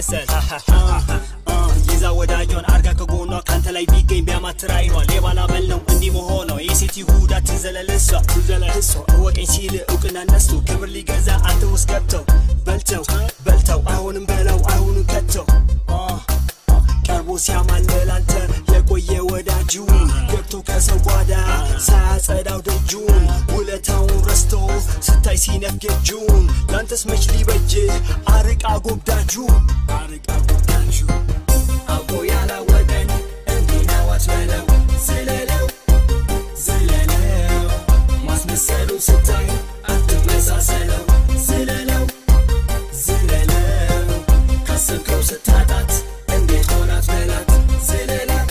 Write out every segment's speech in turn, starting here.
ማስመሰል ይዛ ወዳጇን አርጋ ከጎኗ ካንተ ላይ ቢገኝ ቢያማትር አይኗ ሌባ ላበል ነው እንዲህ መሆኗ የሴት ይሁዳ ትዘለል እሷ እሷ እወቀኝ ሲል እውቅና ነስቶ ክብር ሊገዛ አንተ ውስጥ ገብተው በልተው በልተው አሁንም በለው አሁኑ ከተው ቀርቦ ሲያማልል አንተ የቆየ ወዳጁን ገብቶ ከሰው ጓዳ ሳያጸዳው ደጁን ውለታውን ረስቶ ስታይ ሲነፍግ እጁን ላንተስ መች ሊበጅ አርቃ ጎብዳጁን አርቃ ጎብዳጁ አውቆ ያላወቀን እንዲህ ነው አትበለው ዝለለው ዝለለው ማስመሰሉ ስታይ አትመሳሰለው ዝለለው ዝለለው ካሰብከው ስታጣት እንዴት ሆናት በላት ዝለላት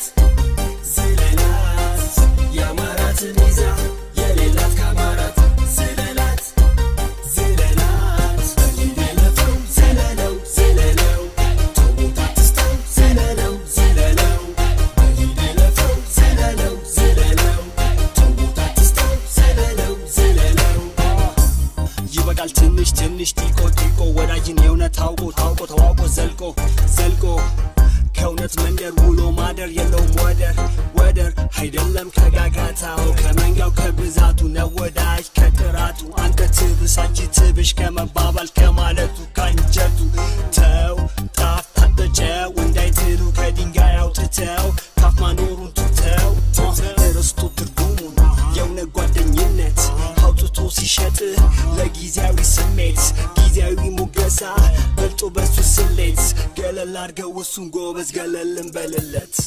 ዝለላት የአማራትን ይዛ የሌላት ከአማራት ዝለላት ዝለላት በሊደለፈው ዝለለው ዝለለው ተውት አትስተው ዝለለው ዝለለው በሊደለፈው ዝለለው ዝለለው ተውት አትስተው ዝለለው ዝለለው ይበቃል ትንሽ ትንሽ ጢቆ ጢቆ ወዳጅን የእውነት ታውቆ ታውቆ ተዋውቆ ዘልቆ ዘልቆ ከእውነት መንደር ውሎ ማደር የለውም ወደር ወደር አይደለም ከጋጋታው ከመንጋው ከብዛቱ ነው ወዳጅ ከጥራቱ አንተ ትብስ አንቺ ትብሽ ከመባባል ከማለቱ ካንጀቱ ተው ጣፍ ታጠጨው እንዳይትሉ ከድንጋይ አውጥተው ካፍ ማኖሩን ትተው እርስቶ ትርጉሙን የእውነት ጓደኝነት አውጥቶ ሲሸጥ ለጊዜያዊ ስሜት ጊዜያዊ ሙገሳ በልጦ በሱ ስሌት ገለል አድርገው እሱን ጎበዝ ገለልን በልለት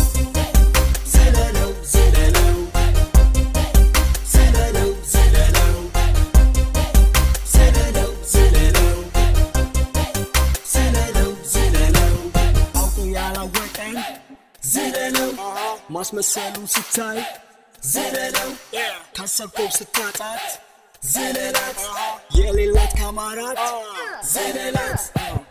ዝለለው ዝለለው ዝለለው ዝለለው ዝለለው ዝለለው ዝለለው ዝለለው አውቆ ያላወቀኝ ዝለለው ማስመሰሉ ስታይ ዝለለው ካሰብከው ስታጣት ዝለላት የሌላት ከአማራት ዝለላት